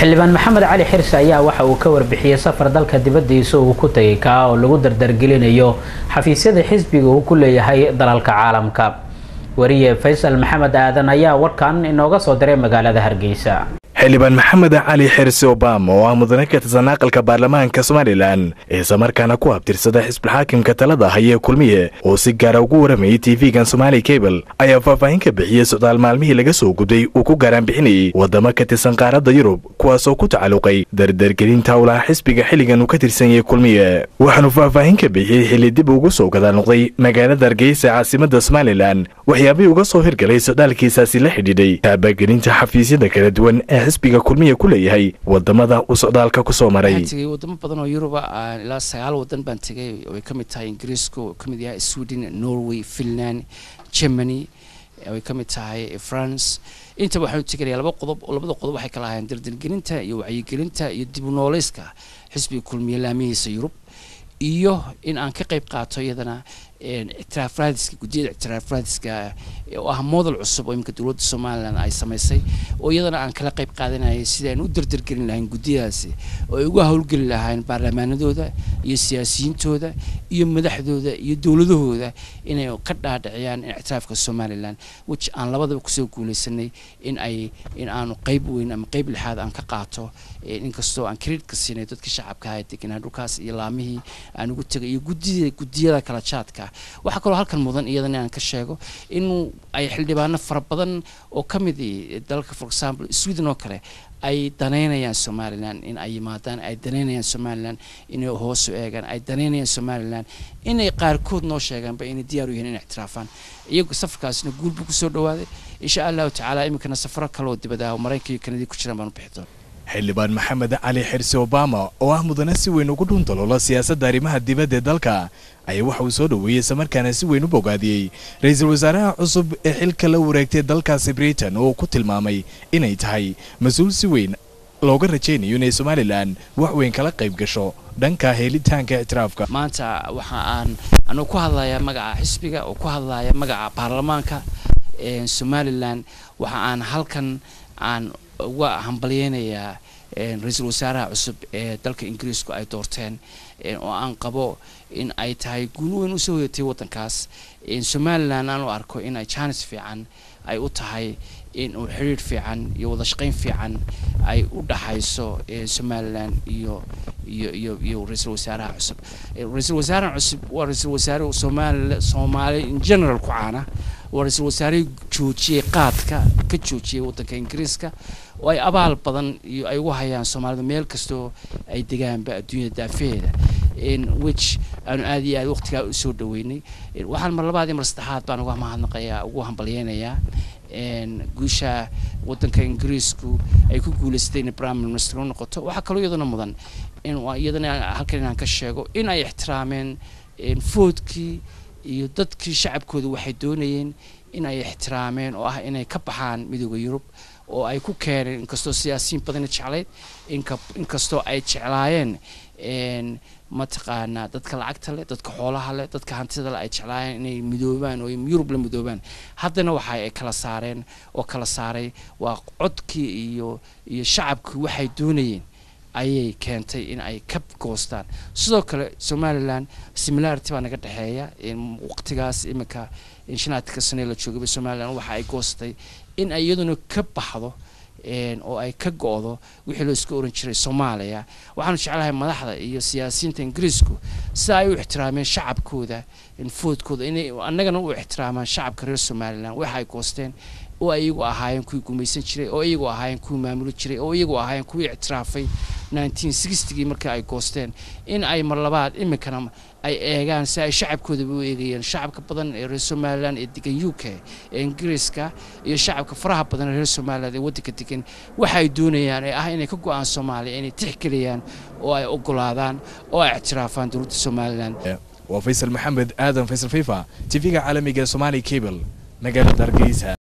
xildhibaan maxamed cali xirse ayaa waxa uu ka warbixiyey safar dalka dibadiisa uu ku tagay kaa oo lagu dardargelinayo xafiisyada xisbiga uu ku leeyahay dalalka caalamka wariye faysal maxamed aadan ayaa warkan inooga soo diray magaalada hargeysa xildhibaan maxamed cali xirse obama oo ah mudane ka tirsan aqalka baarlamaanka somalilan islamarkaana ku abtirsada xisbulxaakimka talada hayee kulmiye oo si gaara ugu waramayay tv-gan somali cable ayaa faahfaahin ka bixiyey socdaal maalmihii laga soo gubday uu ku gaaraan bixinayay wadamo ka tirsan qaaradda yurub kuwaasoo ku tacalluqay dardargelinta howlaha xisbiga xilligan uu ka tirsan yahay kulmiye waxaanu faahfaahin ka bixiyey xilli dib ugu soo gadaal noqday magaalada hargeysa caasimada somalilan waxyaabihii uga soo hirgalay socdaalkiisaasi la xidhiidhay taabagelinta xafiisyada kala duwan ee xisbiga kulmiya ku leeyahay wadamada uu socdaalka ku soo maray tegay wadamo badan oo yuruba ilaa sagaal wadan baan tegay ay ka mid tahay ingiriiska oo ka mid yahay sweden norway finland germany ay ka mid tahay france intaba waxaanu teganaya laba qodob labada qodob waxay kala ahaayeen dardargelinta iyo wacyigelinta iyo dib u nooleyska xisbiga kulmiya laamihiisa yurub iyo in aan ka qayb qaato iyadana ictiraaf raadiska guddiyada ictiraaf raadiska oo ah model cusub oo iminka dowladda somalilan ay samaysay oo iyadana aan kala qayb qaadanayay sidii aan u dardargelin lahayn guddiyadaasi oo ay uga howlgeli lahayn baarlamaanadooda iyo siyaasiyiintooda iyo madaxdooda iyo dowladahooda inay ka dhaadhiciyaan ictiraafka somalilan which aan labadaba kusoo guuleysanay in ay in aanu qayb weyn ama qayb lixaad aan ka qaato inkastoo aan credit-ka siinay dadka shacabka ah deganaa dhulkaas iyo laamihii aan ugu tegay iyo guddida guddiyada kala jaadka waxaa kaloo halkan mudan iyadana aan ka sheego in ay xildhibaano fara badan oo ka mid dalka for example sweden oo kale ay danaynayaan somalilan in ay yimaadaan ay danaynayaan somalilan inay hoosu eegaan ay danaynayaan somalilan inay qaarkood noo sheegaanba inay diyaar u yihiin in ictiraafaan iyagu safarkaasna guul buu kusoo dhawaaday insha allahu tacaala iminkana safaro kale oo dibad ah oo maraykanka iyo kanadii ku jiraan baan u bixi doona xildhibaan maxamed cali xirse obama oo ah mudane si weyn ugu dhuuntaloolo siyaasadda arrimaha dibadda ee dalka ayaa waxa uu soo dhoweeyey islamarkaana si weyn u bogaadiyey ra-iisul wasaaraha cusub ee xilka la wareegtay dalkaasi britain oo ku tilmaamay inay tahay mas-uul si weyn looga rajaynayo inay somalilan wax weyn kala qayb gasho dhanka helitaanka ictiraafka maanta waxa aan anugu ku hadlayaa magaca xisbiga oo ku hadlaya magaca baarlamaanka somalilan waxa aan halkan aan uga hambalyeynayaa ra-iisul wasaaraha cusub ee dalka ingiriisku ay doorteen oo aan qabo in ay tahay guul weyn usoo hoyatay waddankaas somalilan aan u arko in ay jaanis fiican ay u tahay in uu xiriir fiican iyo wada shaqayn fiican ay u dhaxayso somalilan iyo iyo iyo iyo ra-iisul wasaaraha cusub ra-iisul wasaaraha cusub waa ra-iisul wasaare soomaali soomaali in general ku caana waa ra-iisul wasaarihii joojiyey qaadka ka joojiyey waddanka ingiriiska oo ay abaal badan iyo ay ugu hayaan soomaalida meel kastoo ay degaanba adduunyada daafeheeda which aanu aad iyo aad waqtigaa usoo dhaweynay waxaan mar labaad iyo mar saddexaad baan uga mahadnaqayaa ugu hambalyeynayaa guusha waddanka ingiriisku ay ku guulaystay inay prime minister u noqoto waxaa kaloo iyadana mudan in iyadana halkan inaan ka sheego in ay ixtiraameen foodkii iyo dadkii shacabkooda waxay doonayeen in ay ixtiraameen oo ah inay ka baxaan midooda yurub oo ay ku keeneen inkastoo siyaasiyiin badana jeclayd inkastoo ay jeclaayeen mataqaanaa dadka lacagta leh dadka xoolaha leh dadka hantida leh ay jeclaayeen inay midoobaan oo yurub la midoobaan haddana waxa ay kala saareen oo kala saaray waa codkii iyo iyo shacabkii waxay doonayeen ayay keentay in ay ka goostaan sidoo kale somalilan similarity baa naga dhexeeya waqtigaas iminka shanaadka sane la joogaba somalilan waxa ay goostay in ay iyaduna ka baxdo oo ay ka go-do wixii loo iska oran jiray soomaaliya waxaanu jeclahay madaxda iyo siyaasiyiinta ingiriisku sida ay u ixtiraameen shacabkooda foodkooda inay annagana u ixtiraamaan shacabka reer somalilan waxa ay goosteen oo ay iyagu ahaayeen kuwii gumaysan jiray oo iyagu ahaayeen kuwii maamuli jiray oo iyagu ahaayeen kuwii ictiraafay gii markii ay goosteen in ay mar labaad iminkana ay eegaan si ay shacabkoodaba u eegayeen shacabka badan ee reer somalilan ee degan u k ee ingiriiska iyo shacabka faraha badan ee reer somalilan ee waddanka degan waxa ay doonayaan ee ah inay ka go-aan soomaaliya inay tixgeliyaan oo ay ogolaadaan oo ay ictiraafaan dowladda somalilan waa faysal maxamed aadan faysal fifa tv-ga caalamiga ee somali cable magaalada hargeysa